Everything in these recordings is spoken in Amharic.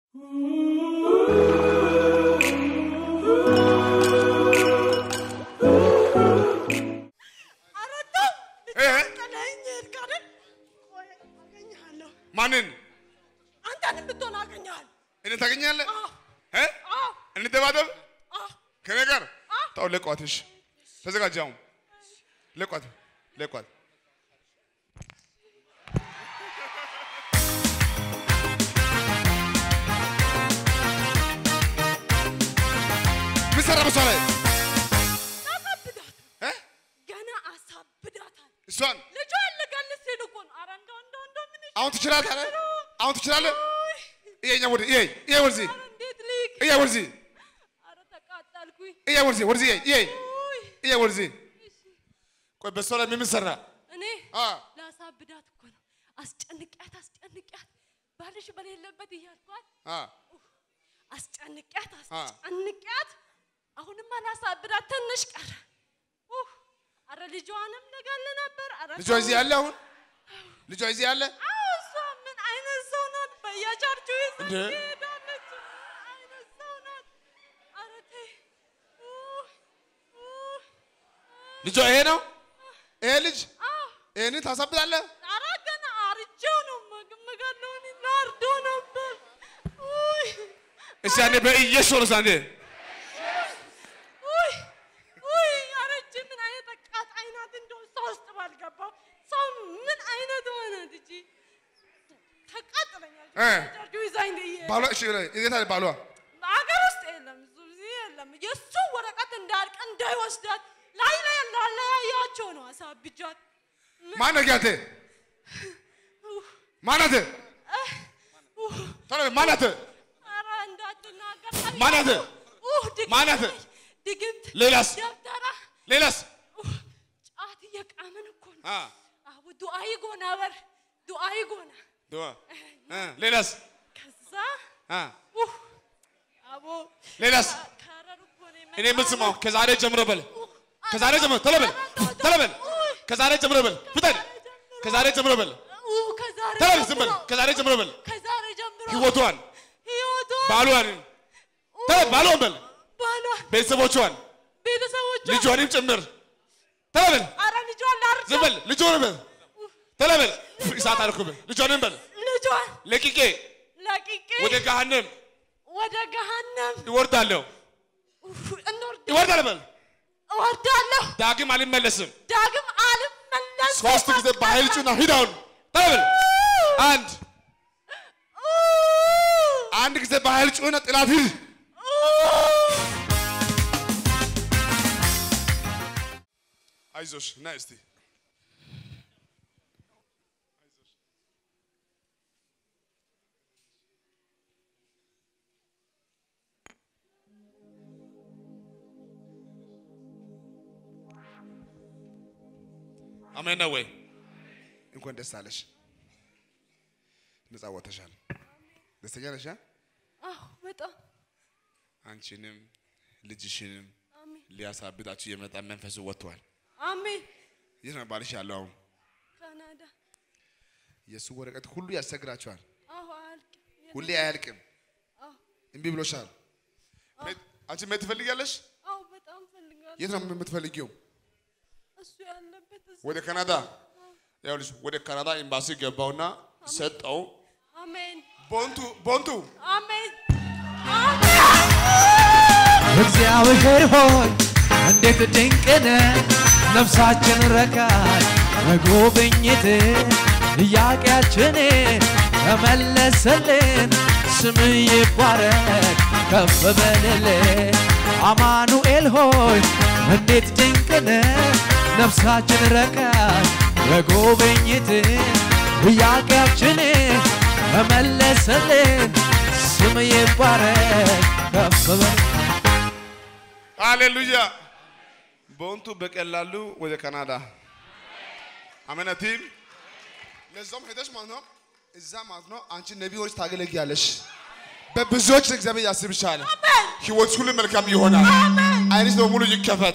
እ? ማንን አንተንም ብትሆን አገኘሃል። እኔ ታገኛለህ? አዎ፣ እ? አዎ፣ እንደባደብ አዎ። ከኔ ጋር ታው ለቋት። እሺ ተዘጋጅ። አሁን ለቋት፣ ለቋት። ምን ሰራ በሷ ላይ አሳብዳት፣ እ? ገና አሳብዳታል። እሷን ልጇን ልገልስ ሲል እኮ ነው። ኧረ እንደው እንደው እንደው ምን አሁን ትችላለህ? አሁን ትችላለህ? ይሄኛ ወደ ይሄ ይሄ ወደዚህ ኧረ እንዴት ልሂድ? ይሄ ወደዚህ ኧረ ተቃጠልኩኝ። ይሄ ወደዚህ ወደዚህ ይሄ ይሄ ውይ፣ ይሄ ወደዚህ ቆይ በሷ ላይ ምን ሰራ? እኔ አ ላሳብዳት እኮ ነው። አስጨንቂያት አስጨንቂያት ባልሽ በሌለበት እያልኳት አ አስጨንቂያት አ አስጨንቂያት አሁንማ ላሳብዳት ትንሽ ቀረ። ኡፍ፣ ኧረ ልጇንም ልገል ነበር። ኧረ ልጇ እዚህ ያለ አሁን ልጇ እዚህ ያለ አዎ፣ እሷ ምን አይነት ሰው ናት? በየቸርቹ ይዛ እንደ? ትሄዳለች። ምን አይነት ሰው ናት? ኧረ ተይ። ኡፍ፣ ኡፍ፣ ልጇ ይሄ ነው። ይሄ ልጅ አዎ፣ ይሄንን ታሳብዳለህ? ኧረ ገና አርጄው ነው የምግ- የምገለው። እኔ ላርደው ነበር። ውይ፣ እስቲ አንዴ በኢየሱስ አንዴ ውይ፣ ውይ፣ ኧረ እጅ ምን አይነት አቃጣይ ናት? እንደው እሷ ውስጥ ባልገባው ሰው ምን አይነት ሆነት እጂ ተቃጥለኛል። እ። ቸርቹ ይዛኝ ትሄድ ባሏ እሺ የት አለ ባሏ? አገር ውስጥ የለም፣ እሱ እዚህ የለም። የእሱ ወረቀት እንዳያልቅ እንዳይወስዳት ላይ ላይ ላለያያቸው ነው አሳብጃት። ማነህ አንተ? ማናት? ቶሎ በል ማናት? ኧረ እንዳትናገር ማናት? ኡህ፣ ድግምት ማናት? ነች፣ ድግምት ሌላስ? ደብተራ ሌላስ? ኡህ፣ ጫት እየቃምን እኮ ነው። አ አቡ ዱአይ ጎና በር ዱአይ ጎና ዱአ እ ሌላስ? ከዛ አ ኡህ፣ አቦ ሌላስ? ከረር እኮ ነው እኔ የምትሰማው ከዛሬ ጀምሮ በል ከዛሬ ጀምሮ ቶሎ በል ቶሎ በል ከዛሬ ጀምሮ በል ፍጠን ከዛሬ ጀምሮ በል ኡህ፣ ከዛሬ ቶሎ በል ዝም በል ጀምሮ ከዛሬ ጀምሮ በል ከዛሬ ጀምሮ ህይወቷን ህይወቷን ባሏን ቶሎ በል ባሏን በል ባሏን ቤተሰቦቿን ቤተሰቦቿ ልጇንም ጭምር ቶሎ በል አረ ልጇን ላርዳ ዝም በል ልጇን በል ቶሎ በል እሳት አልኩብህ ልጇንም በል ልጇን ለቂቄ ለቂቄ ወደ ገሃነም ወደ ገሃነም ይወርዳለሁ ኡፍ፣ እንወርድ ይወርዳል በል እወርዳለሁ ዳግም አልመለስም ዳግም አልመለስም ሶስት ጊዜ በኃይል ጩና ሂድ አሁን ቶሎ በል አንድ አንድ ጊዜ በኃይል ጩና ጥላት ሂድ አይዞሽ ና እስቲ አሜን ነው ወይ? እንኳን ደስ አለሽ። ነፃ ወጥተሻል። ደስተኛ ነሽ? አ? አዎ በጣም አንቺንም ልጅሽንም አሜን ሊያሳብዳችሁ የመጣ መንፈሱ ወጥቷል። አሜን የት ነው ባልሽ ያለው አሁን? ካናዳ የእሱ ወረቀት ሁሉ ያስቸግራቸዋል። አዎ አያልቅም ሁሌ አያልቅም። አዎ እምቢ ብሎሻል። መሄድ- አንቺ መሄድ ትፈልጊያለሽ? አዎ በጣም ፈልጋለሁ የት ነው የምትፈልጊው? እሱ ያለበት እሱ ወደ ካናዳ። ይኸውልሽ ወደ ካናዳ ኤምባሲ ገባውና ሰጠው። አሜን ቦንቱ ቦንቱ አሜን እግዚአብሔር ሆይ እንዴት ድንቅ ነህ! ነፍሳችን ረካች በጉብኝት ጥያቄያችን ተመለሰልን። ስም ይባረክ ከፍ በልልን። አማኑኤል ሆይ እንዴት ድንቅ ነህ! ነፍሳችን ረካች በጉብኝት ጥያቄያችን ተመለሰልን። ስም ይባረክ ከፍ በል ሃሌሉያ። ቦንቱ በቀላሉ ወደ ካናዳ አመነቲም ለዛም ሄደሽ ማለት ነው። እዛ ማለት ነው አንቺ ነቢዮች ታገለግያለሽ። በብዙዎች እግዚአብሔር ያስብሻል። ህይወት ሁሉ መልካም ይሆናል። አይንሽ በሙሉ ይከፈተ።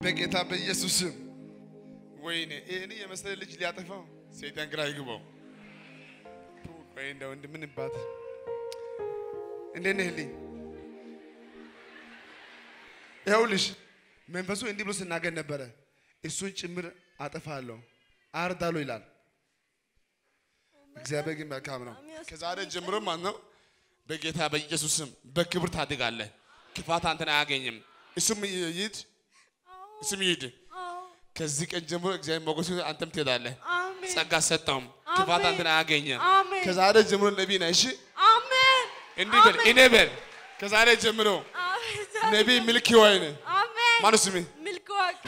በጌታ በኢየሱስ ስም ወይኔ ይህን የመሰለ ልጅ ሊያጠፋው ሰይጣን ግራ ይግባው። ቱ፣ ቆይ እንደው እንደምንባት እንዴት ነህ ልኝ ይኸውልሽ መንፈሱ እንዲህ ብሎ ስናገር ነበረ። እሱን ጭምር አጠፋለሁ አርዳለሁ ይላል። እግዚአብሔር ግን መልካም ነው። ከዛሬ ጀምሮ ማለት ነው በጌታ በኢየሱስ ስም በክብር ታድጋለህ። ክፋት አንተን አያገኝም። እሱም ይሂድ፣ እሱም ይሂድ። አዎ ከዚህ ቀን ጀምሮ እግዚአብሔር ሞገሱ አንተም ትሄዳለህ። አሜን ጸጋ ሰጠውም። ክፋት አሜን። አንተን አያገኝም። አሜን ከዛሬ ጀምሮ ነቢይ ነህ። እሺ አሜን እንዲህ በል እኔ በል ከዛሬ ጀምሮ አሜን ነቢይ ምልክ ወይን አሜን ማነው ስሜ? ሚልክ ወርቅ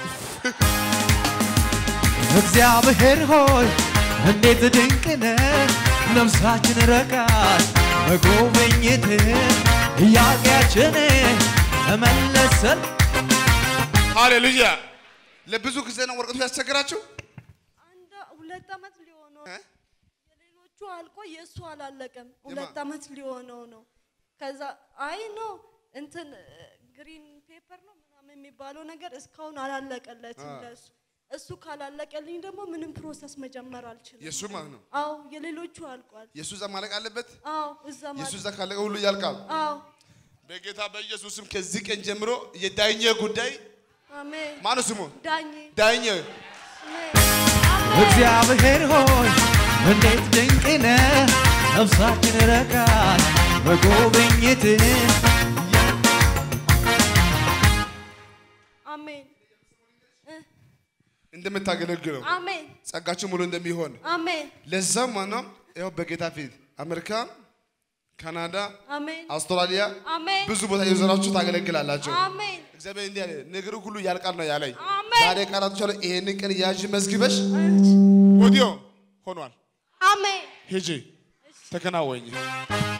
እግዚአብሔር ሆይ እንዴት ድንቅ ነህ! ነፍሳችን ረካች በጎብኝት ጥያቄያችን ተመለሰል። ሃሌሉያ። ለብዙ ጊዜ ነው ወረቀቱ ያስቸግራችሁ። አንድ ሁለት ዓመት ሊሆነው እ? የሌሎቹ አልቆ የእሱ አላለቀም። ሁለት ዓመት ሊሆነው ነው። ከዛ አይ ነው እንትን ግሪን ፔፐር ነው ምናምን የሚባለው ነገር እስካሁን አላለቀለትም አ። ለእሱ። እሱ ካላለቀልኝ ደግሞ ምንም ፕሮሰስ መጀመር አልችልም። የእሱ ማለት ነው። አዎ የሌሎቹ አልቋል። የእሱ እዛ ማለቅ አለበት። አዎ እዛ የእሱ ማለት እዛ ካለቀ ሁሉ ያልቃል። አዎ በጌታ በኢየሱስም ከዚህ ቀን ጀምሮ የዳኘ ጉዳይ አሜን ማነው ስሙ? ዳኜ ዳኘ አሜን አሜን እግዚአብሔር ሆይ እንዴት ድንቅ ነህ! ነፍሳችን ረካች በጎብኝት አሜን እ፣ እንደምታገለግለው አሜን ጸጋችሁ ሙሉ እንደሚሆን አሜን ለዛም ማነው ያው በጌታ ፊት አሜሪካ፣ ካናዳ፣ አሜን አውስትራሊያ አሜን ብዙ ቦታ የዞራችሁ ታገለግላላችሁ። አሜን እግዚአብሔር እንዲህ አለ፣ ነገሩ ሁሉ ያልቃል ነው ያለኝ። አሜን። ዛሬ ቃላቶች አለ ይሄንን ቀን ያዥ መዝግበሽ ወዲያው ሆኗል። አሜን ሂጂ ተከናወኝ።